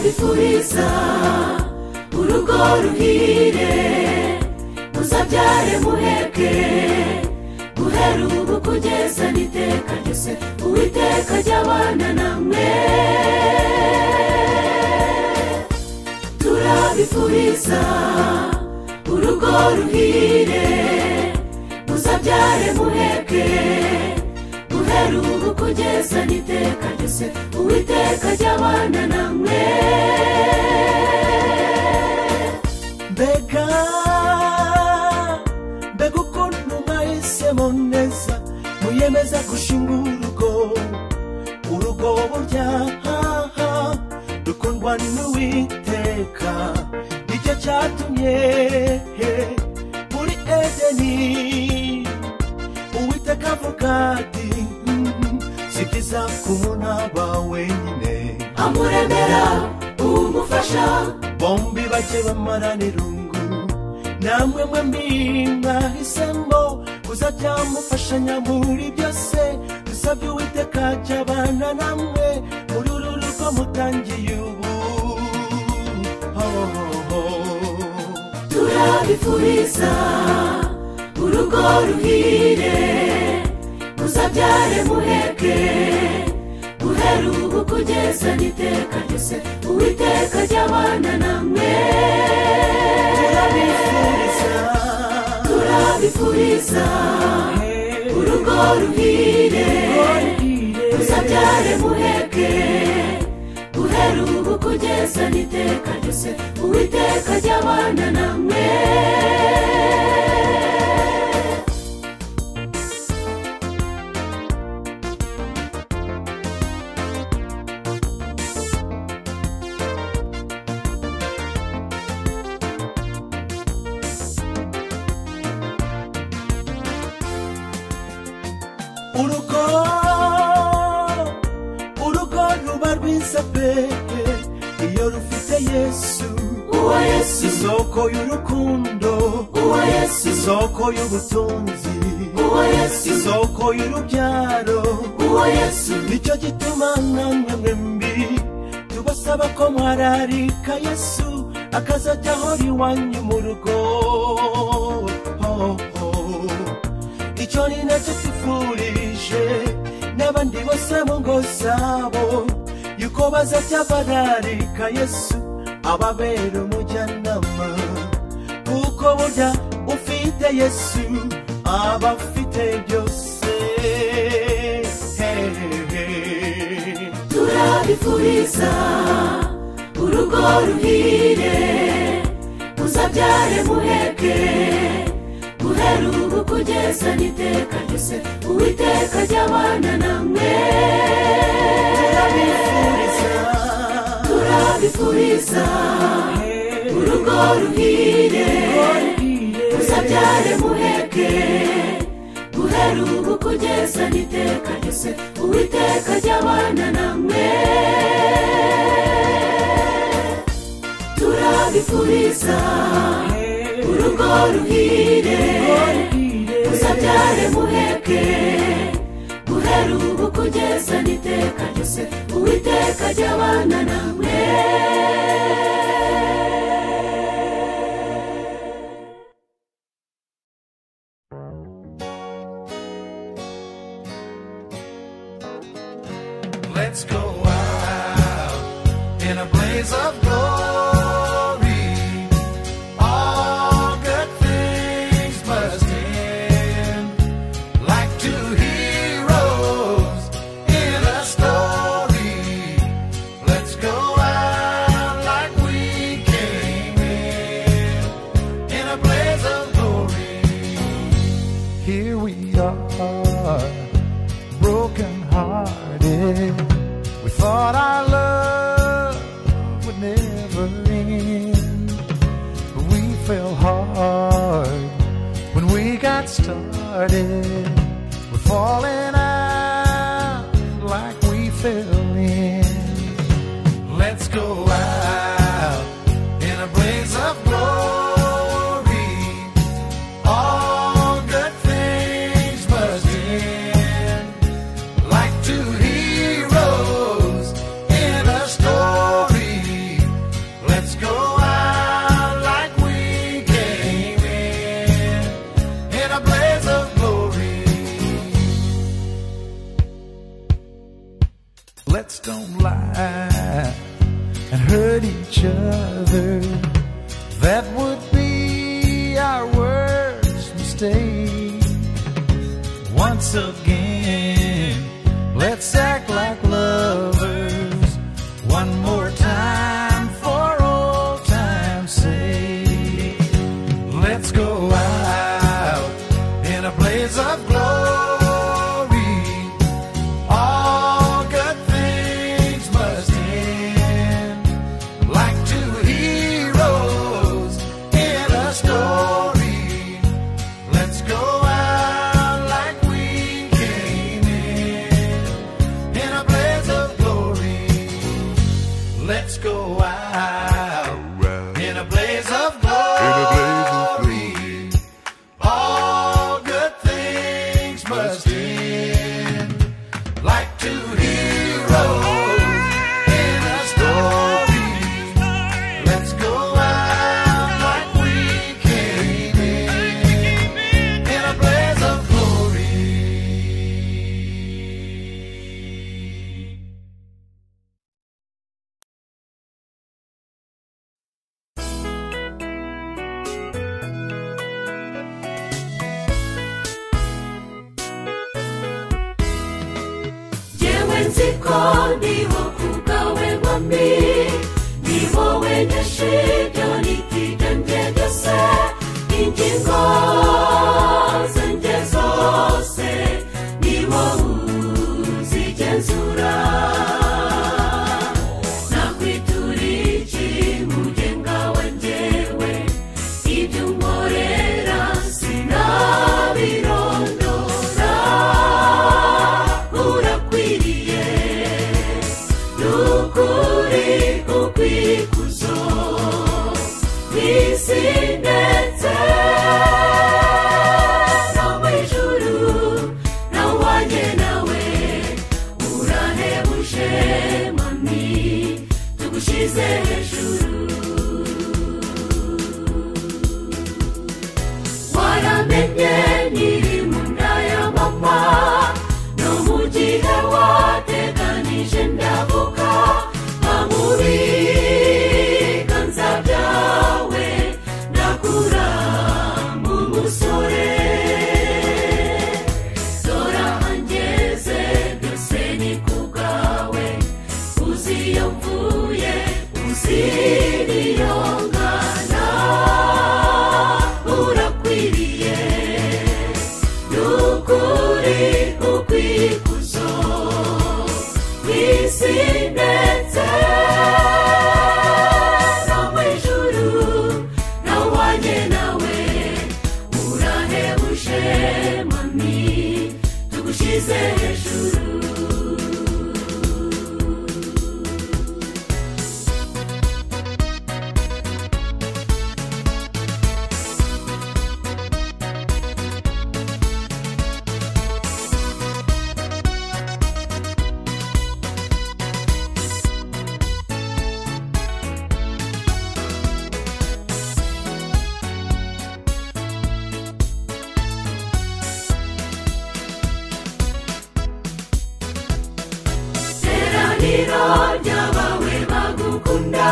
bifuriza urugo ruhire muzabyare muheke guhera ubu kugeza n'iteka ryose uwiteka ry'abana namwe turabifuriza urugo ruhire muzabyare muheke guhera ubu kugeza n'iteka ryose uwiteka ry'abana namwe mbega mbega ukuntu mwahisemo neza muyemeza gushinga urugo urugo burya haha rukundwa n'uwiteka nicyo cyatumye muri edeni uwiteka avuga ati "Mhm, si byiza kubona ba wenyine amuremera umufasha bombi bajye bamarana irungu namwe mwembi mwahisemo kuzajya mufashanya muri byose dusabye uwiteka ajya abana namwe muri uru rugo mutangiye ubu Hohoho. turabifuriza urugo ruhire muzabyare muheke guhera ubu kugeza n'iteka ryose uwiteka ry'abana namwe turabifuriza turabifuriza urugo ruhire muzabyare muheke guhera ubu kugeza n'iteka ryose uwiteka ry'abana namwe urugo urugo ruba rwiza pe iyo rufite yesu uwo yesu isoko y'urukundo uwo yesu isoko y'ubutunzi uwo yesu isoko y'urubyaro uwo yesu nicyo gituma namwe mwembi tubasaba ko mwararika yesu akazajya ahora iwanyu mu rugo icyo ni nacyo twifurije n'abandi bose mu ngo zabo yuko bazajya bararika yesu ababera umujyanama kuko burya ufite yesu aba afite byose hehehe turabifuriza urugo ruhire muzabyare muheke guhera ubu kugeza n'iteka ryose uwiteka ry'abana namwe turabifuriza urugo ruhire muzabyare muheke guhera ubu kugeza n'iteka ryose uwiteka ry'abana namwe turabifuriza urugo ruhire muzabyare muheke guhera ubu kugeza n'iteka ryose uwiteka ry'abana namwe Let's go out in a blaze of glory. All good things must end like two heroes in a story. Let's go out like we came in in a blaze of glory. Here we are broken hearted. We thought our love would never end, but we fell hard when we got started. We're falling out like we fell in. Let's go out in a blaze of glory. All good things must end like two heroes in a story. hearts don't lie and hurt each other. That would be our worst mistake. Once again, let's act like lovers. One more time for old time's sake. Let's go out in a blaze of glory. All good things must end like two heroes in a story. Let's go out like we came in in a blaze of glory. Let's go out in a blaze of glory. All good things must end like two heroes in a story. Let's go out like we came in in a blaze of glory. yewe nzi ko niho kubwawe mwami ni wowe nyashirya n'itike nge byose ingingo zanjye zose ni wowe uzigenzura nakwiturira iki mugenga wa njyewe ibyo unkorera sinabirondora urakwiriye n'ukuri ukwikuzo kw'isi ndetse no mu ijuru nawanye nawe urahebuje mami tugushyize hejuru waramenye nyiri mu nda ya mama no mu gihe wateganije ndavuga bamubi ganza byawe ndakura mu musore dora angeze byose ni ku bwawe uzi iyo mvuye uzi n'iyo ngana urakwiriye n'ukuri ukwikuzo kw'isi ndetse no mu ijuru nawanye nawe urahebuje mami tugushyize hejuru teraniro ry'abawe bagukunda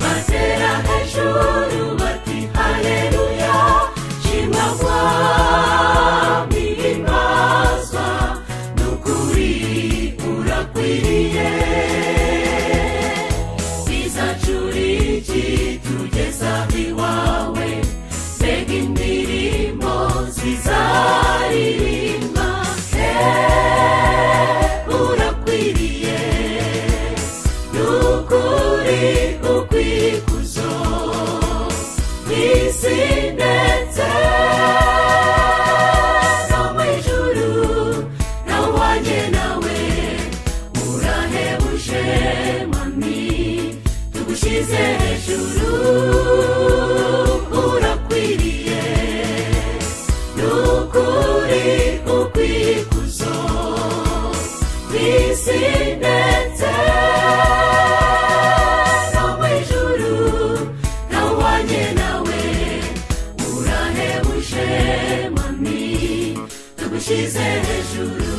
batera hejuru bati haleluya shimagwa mihimbazwa n'ukuri urakwiriye bizacuriki tugeza iwawe mbega indirimbo zizaririmba Eh, urakwiriye n'ukuri ukwikuzo kw'isi ndetse no mu ijuru nawanye nawe urahebuje mami tugushyize hejuru urakwiriye n'ukuri ukwikuzo kw'isi ndetse no mu ijuru nawanye nawe urahebuje mami tugushyize hejuru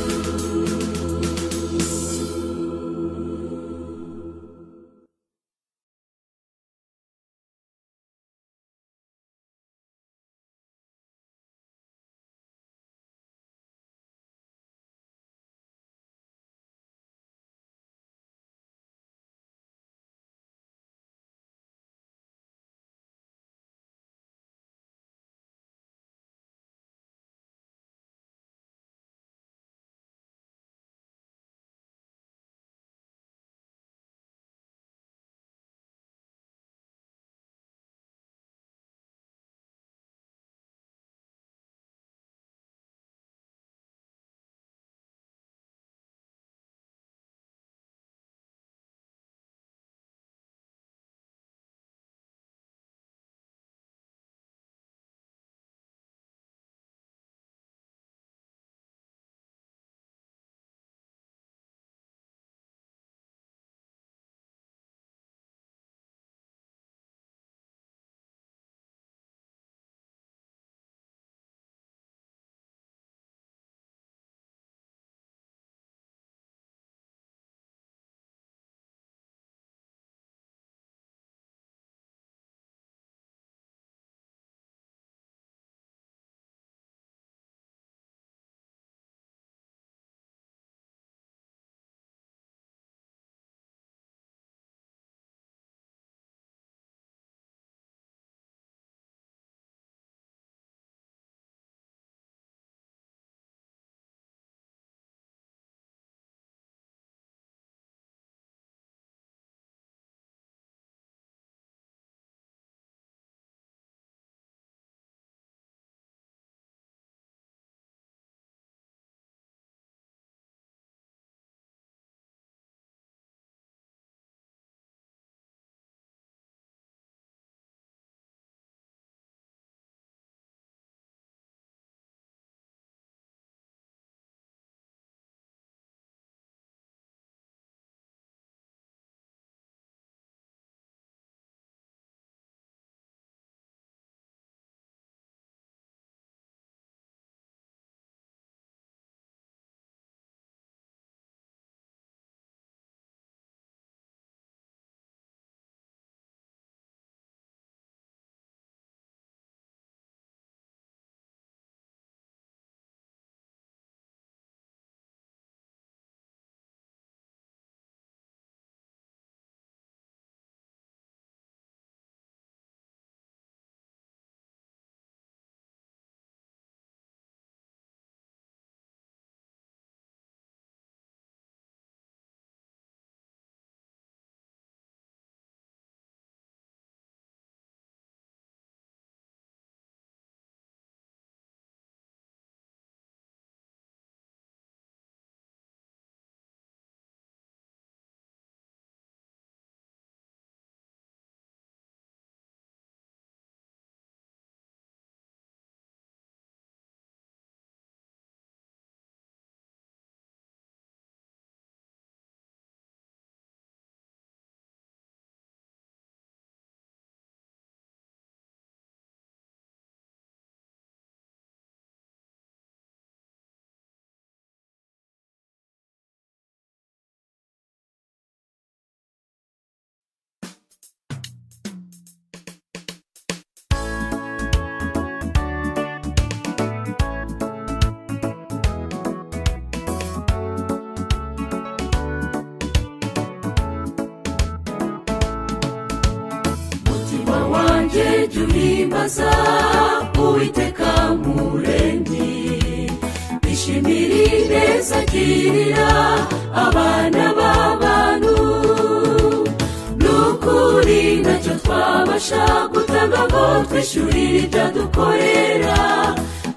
adufasha gutanga ngo twishyure ibyo dukorera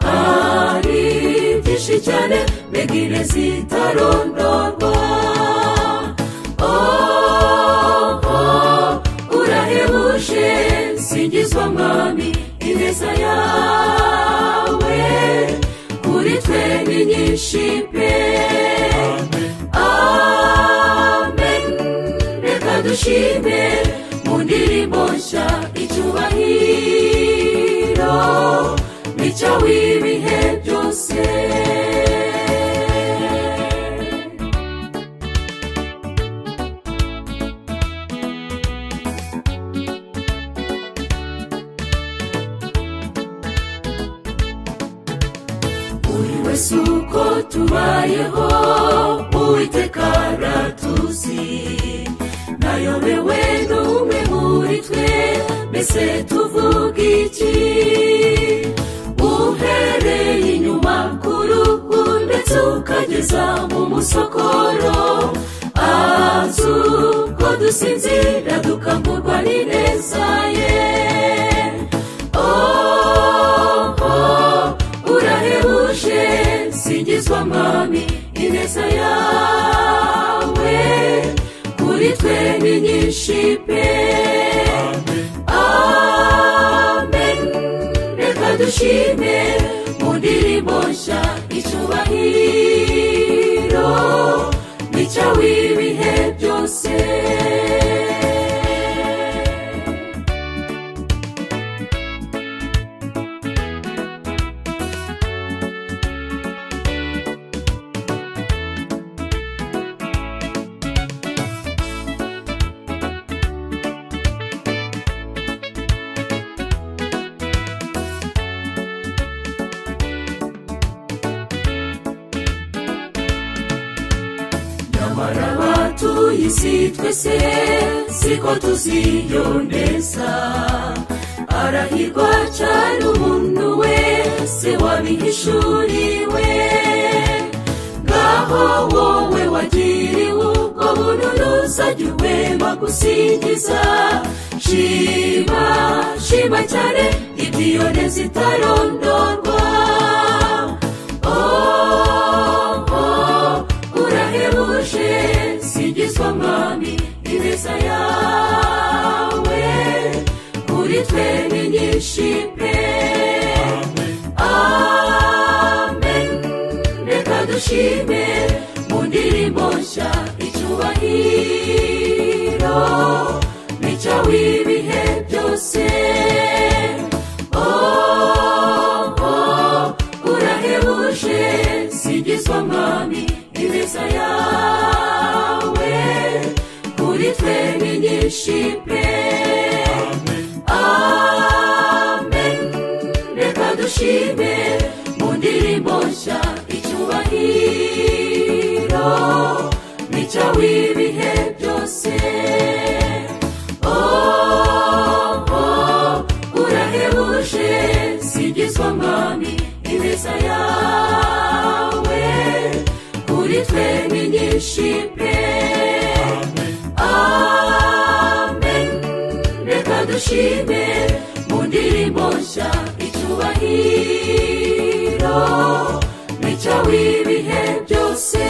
ari byinshi cyane mbegire zitarondorwa oh, oh, urahebuje singizwa mwami ineza yawe kuri twe ni nyinshi pe amen reka dushime mu ndirimbo nshya icyubahiro n'icyo w'ibihe byose buri wese uko tubayeho uwiteka aratuzi nayobewe n'umwe muri twe mbese tuvuga iki uhereye inyuma ku ruhu ndetse ukageza mu musokoro azu ko dusinzira dukangurwa n'ineza ye oh, oh, urahebuje singizwa mwami ineza yawe kuri twe ni nyinshi pe amen reka dushime mu ndirimbo nshya icyubahiro n'icyo w'ibihe byose nyamara abatuye isi twese siko tuziyo neza arahirwa cyane umuntu wese wabihishuriwe ngaho wowe wagiriwe ubwo buntu ntuzagiwe bagusingiza shima shima cyane ibyiyoneza itarondorwa oh, oh, urahebuje singizwa mwami ineza yawe kuri twe ni nyinshi pe amen reka dushime mu ndirimbo nshya icyubahiro n'icyo w'ibihe byose oh, oh, urahebuje singizwa mwami ineza yawe kuri twe ni nyinshi pe amen reka dushime mu ndirimbo nshya icyubahiro n'icyo w'ibihe byose oh, oh, urahebuje singizwa mwami ineza yawe kuri twe ni nyinshi pe amen reka dushime mu ndirimbo nshya icyubahiro n'icyo w'ibihe byose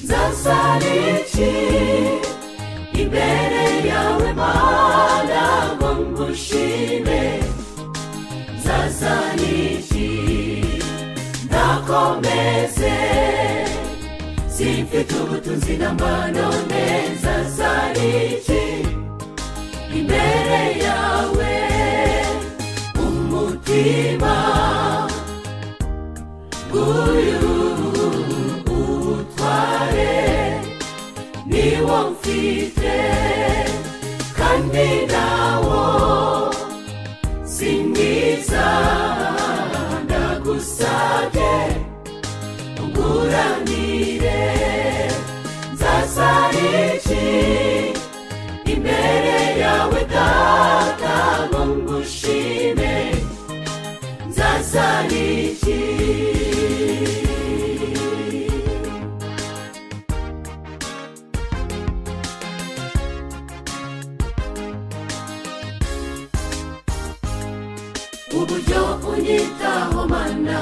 nzasana iki imbere yawe mana ngo ngushime nzasana iki ndakomeze simfite ubutunzi n'amano neza zariki imbere yawe umutima uyu utware niwo mfite kandi nawo si mwiza ndagusabye unguranire nzasariki imbere yawe data ngo ngushime nzasariki uburyo unyitaho mana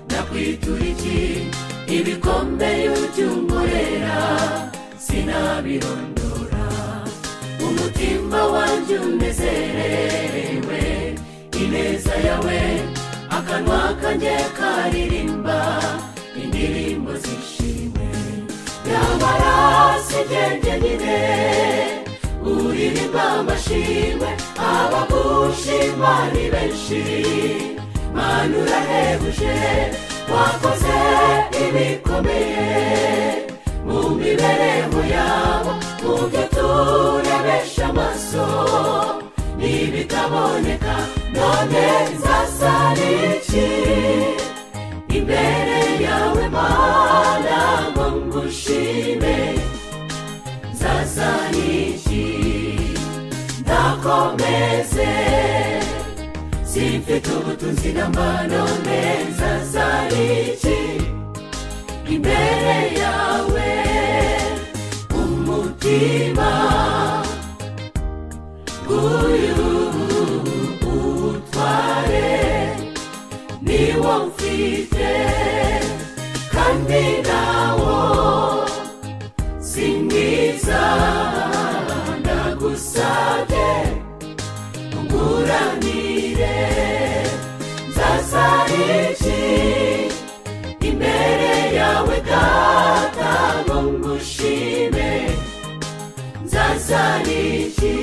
ndakwitura iki ibikombe y'ubyunkorera sinabirondora umutima wanjye unezerewe ineza yawe akanwa kanjye karirimba indirimbo zishimwe nyamara igenge nyine uririmba amashimwe abagushima ni benshi mana urahebuje wakoze ibikomeye mu mibereho yabo mu byo turebesha amaso n'ibitaboneka none nzasana iki imbere yawe mana ngo ngushime nzasana iki ndakomeze simfite ubutunzi n'amano meza zariki imbere yawe umutima uyu utware niwo mfite kandi nawo si mwiza ndagusabye nguranire nzasariki imbere yawe data ngo ngushime nzasariki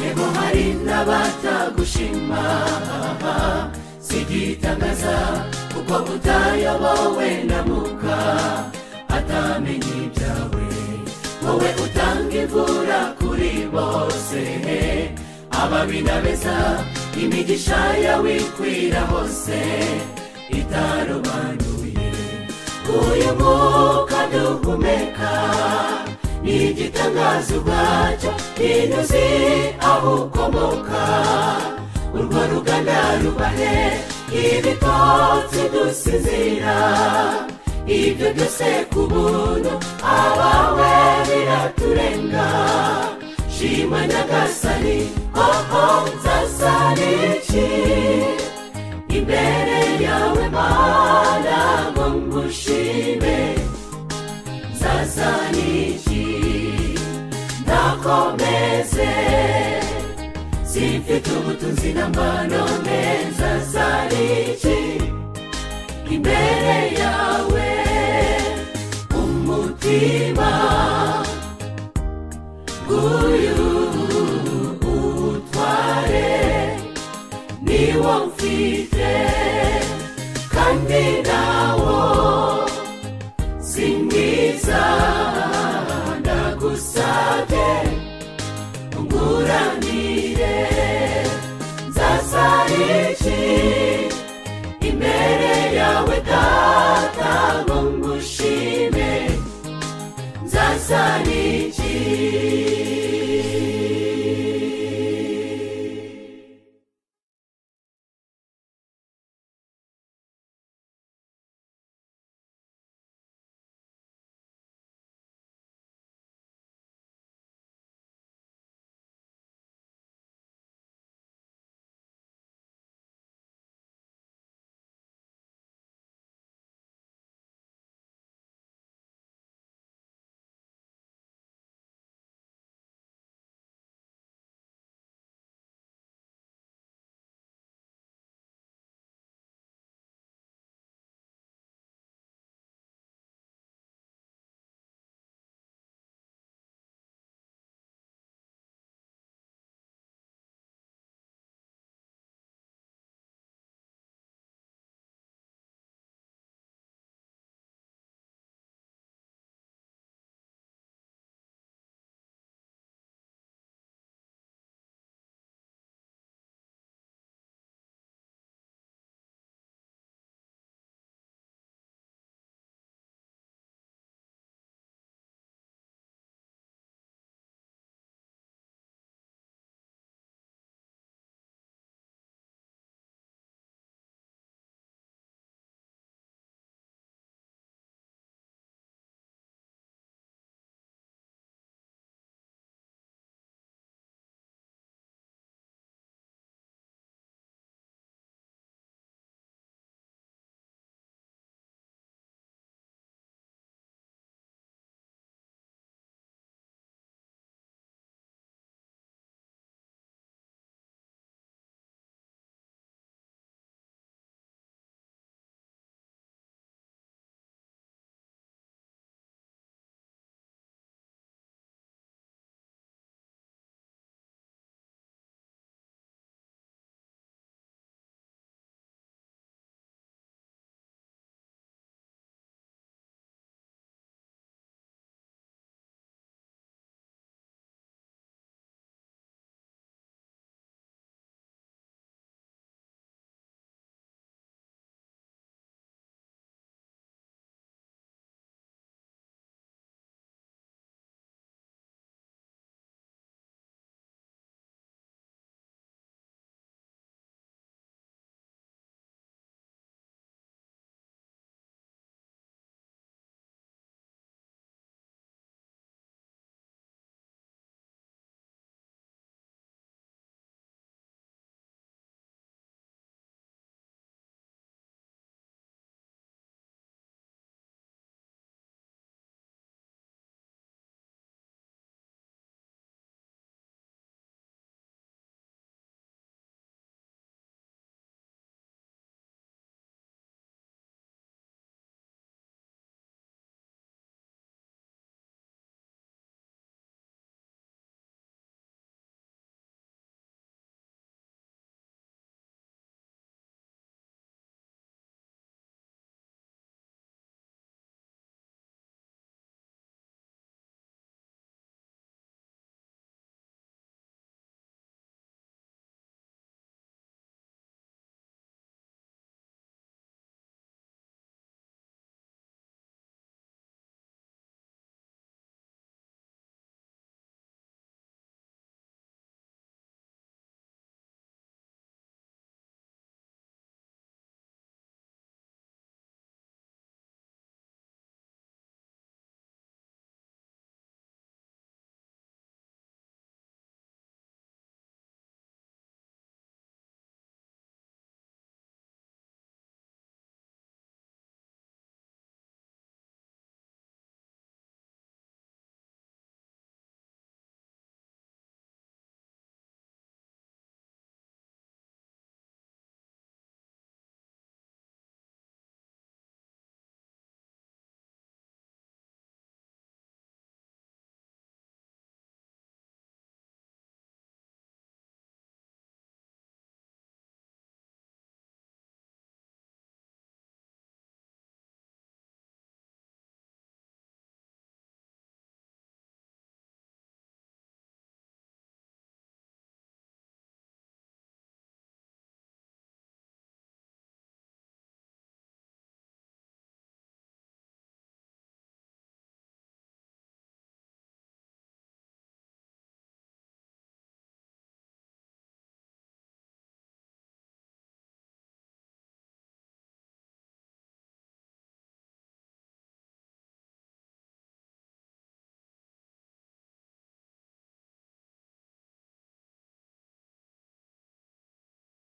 yego hari n'abatagushima sigitangaza kuko butayobowe na muka atamenye ibyawe wowe utanga imvura kuri bose ababi na beza imigisha yawe ikwira hose itarobanuye uyu mwuka duhumeka n'igitangaza ubwacyo binyuze aho ukomoka urwo ruganda rubahe ibitotsi dusinzira ibyo byose ku buntu abawe biraturenga shima nyagasani koko nzasana iki imbere yawe mana ngo ngushime nzazaniki ndakomeze simfite ubutunzi n'amano meza zariki imbere yawe umutima uyu utware niwo mfite kandi nawo singiza ndagusabye unguranire